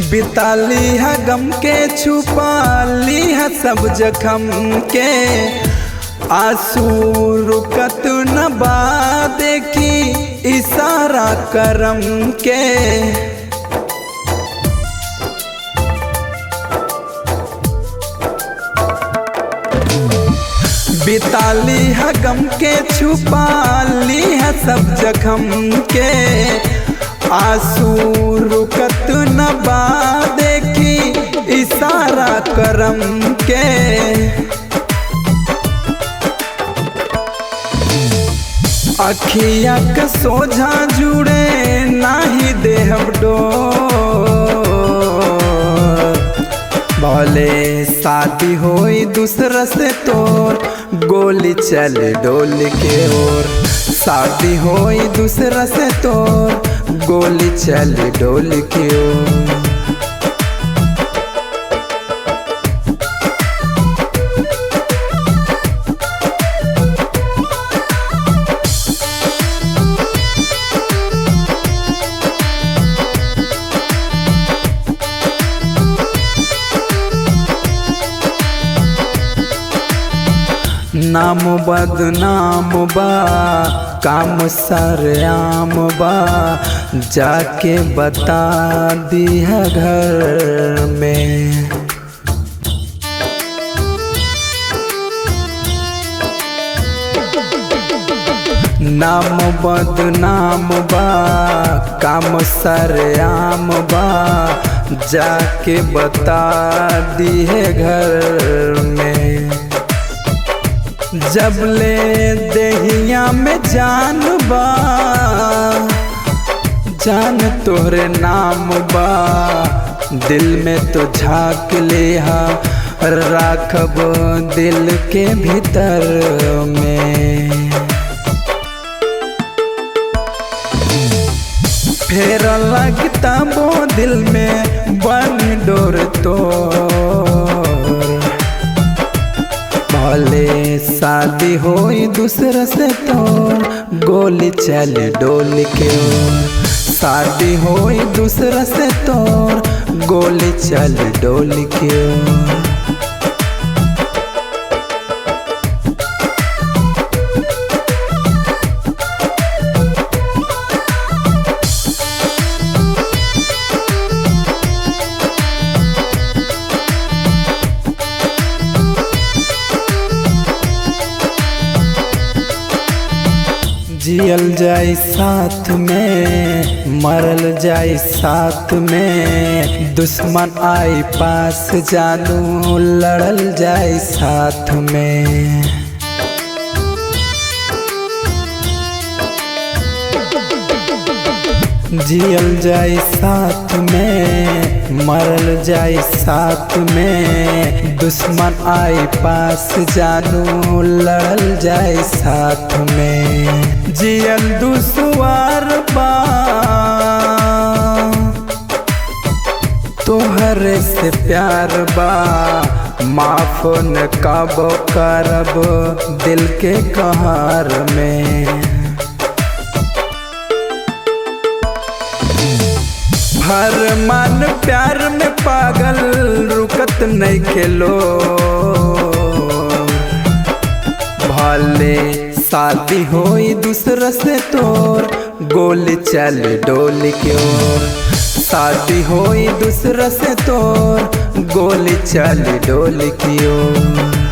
बिता लिहा गम के छुपा लिहा सब जखम के आंसू रुकत न बा देखी इशारा करम के बिता लिहा गम के छुपा लिहा सब जखम के आंसू रुकत न बा देखी इशारा करम के अखिया के सोझा जुड़े नाही देहब डोर भले शादी होई दूसरा से तोर गोली चल डोल के ओर शादी होई दूसरा से तोर गोली चल डोल के ओर नाम बदनाम बा काम सरेआम बा जाके बता दिया घर में नाम बदनाम बा काम सरेआम बा जाके बता दिए घर में जब ले देहिया में जान बा जान तोहरे नाम बा दिल में तो झाँक ले हा राखब दिल के भीतर में फेर लगता वो दिल में बन डोर तो भले शादी होई दूसरा से तो गोली चल डोल के ओर शादी होई दूसरा से तो गोली चल डोल के ओर जियल जाई साथ में मरल जाई साथ में दुश्मन आई पास जानू लड़ल जाई साथ में जियल जाई साथ में मरल जाई साथ में दुश्मन आई पास जानू लड़ल जाई साथ में जियल दुसवार बा तोहरे से प्यार बा माफ न कब करब दिल के कहार में हर मन प्यार में पागल रुकत नहीं खेलो भले शादी होई दूसरा से तोर गोली चल डोल के ओर शादी होई दूसरा से तोर गोली चल डोल की ओर